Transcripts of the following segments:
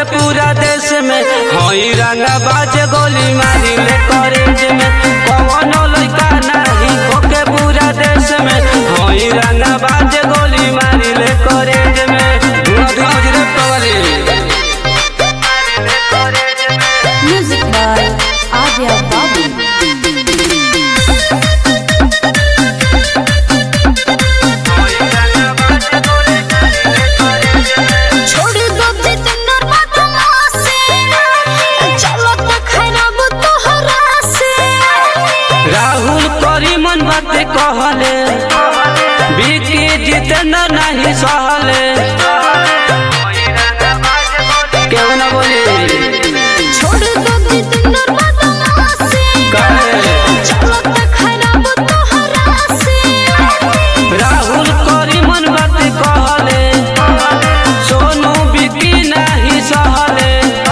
पूरा देश में हई रंगा बाजे गोली मारी ले कॉलेज में कवनो लइका नाही होके पूरा देश में हई रंगा बाजे गोली मारी ले कॉलेज में धुआं धुआं उजरे पवली Music by Adya Babu. छोड़ दो जितना बदमाशी चलो तो खराब तोहरा से राहुल करी मन बात कहले बिकी जितना नहीं सहले केहू ना बोली छोड़ दो जितना बदमाशी काहे? चलो तो खराब तोहरा से राहुल करी मन बात कहले सोनू बिकी नहीं सहले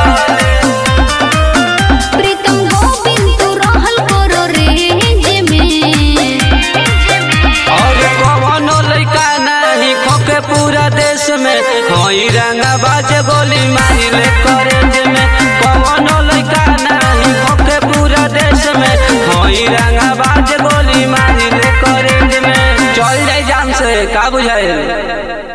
प्रीतम गोविंद तू रहल करो रेंज में और कवनो लइका नहीं खोके पूरा देश में हई रंगा बाजे गोली मारी ले कॉलेज में कवनो लइका नहीं खोके पूरा देश में हई रंगा बाजे गोली मारी ले कॉलेज में चल जाई जान से का बुझाए